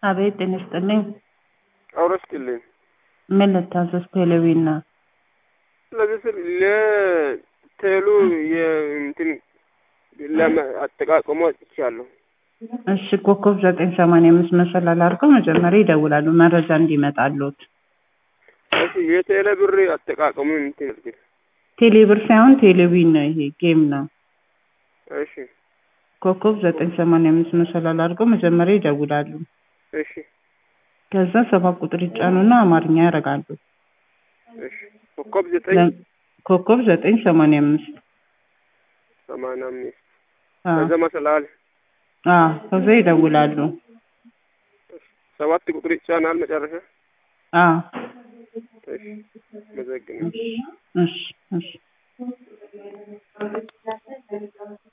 አቤት ጤና ይስጥልኝ። አውራ ስጥልኝ። ምን ልታዘዝ? ቴሌቪዥን ነው። ስለዚህ ስል ለቴሉ የእንትን አጠቃቀሙ አጥቻለሁ። እሺ ኮከብ ዘጠኝ ሰማንያ አምስት መሰላል አድርገው መጀመሪያ ይደውላሉ መረጃ እንዲመጣሉት። እሺ የቴሌ ብር አጠቃቀሙ እንትን እስኪ ቴሌ ብር ሳይሆን ቴሌቪዥን ነው፣ ይሄ ጌም ነው። እሺ ኮከብ ዘጠኝ ሰማንያ አምስት መሰላል አድርገው መጀመሪያ ይደውላሉ። እሺ ከዛ ሰባት ቁጥር ይጫኑና አማርኛ ያደርጋሉ። እሺ ኮከብ ዘጠኝ ለ- ኮከብ ዘጠኝ ሰማንያ አምስት ሰማንያ አምስት አዎ ከዛ መሰላል አዎ፣ ከዛ ይደውላሉ። ሰባት ቁጥር ይጫናል መጨረሻ። አዎ እሺ መዘግናል። እሺ እሺ